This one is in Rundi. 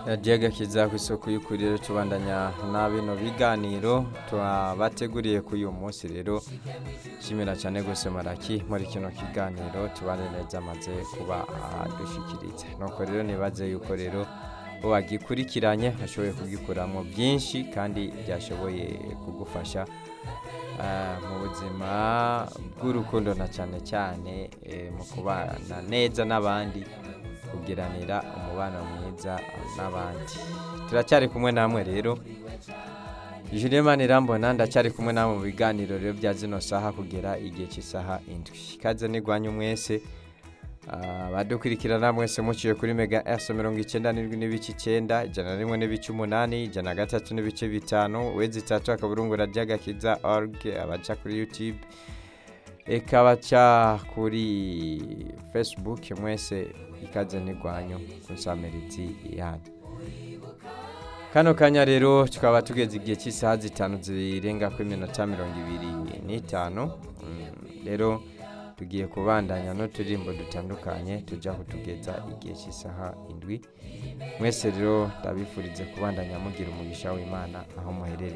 agakiza ku isoko y'ukuri rero tubandanya na bino biganiro tubateguriye kuri uyu munsi rero nshimira cyane rwose maraki muri kino kiganiro tubane neza amaze kuba adushyikiritse nuko rero nibaze yuko rero wagikurikiranye ashoboye kugikuramo byinshi kandi byashoboye kugufasha mu buzima bw'urukundo na cyane cyane mu kubana neza n'abandi kugiranira umubano mwiza n'abandi turacyari kumwe namwe rero Julien Manirambona ndacyari kumwe namwe mu biganiro rero bya zino saha kugera igihe cy'isaha indwi ikaze nigwanyu mwese abadukurikirana mwese muciye kuri mega s mirongo icyenda n'indwi n'ibice icyenda ijana na rimwe n'ibice umunani ijana na gatatu n'ibice bitanu wezi itatu akaburungu radiyo agakiza org abaca kuri youtube eka abaca kuri facebook mwese ikaze ntigwanyu ku nsamirizi yanyu kano kanya rero tukaba tugeze igihe cy'isaha zitanu zirenga kuri minota mirongo ibiri n'itanu rero tugiye kubandanya n'uturirimbo dutandukanye tujya kutugeza igihe cy'isaha indwi mwese rero ndabifurize kubandanya mugira umugisha w'imana aho muherereye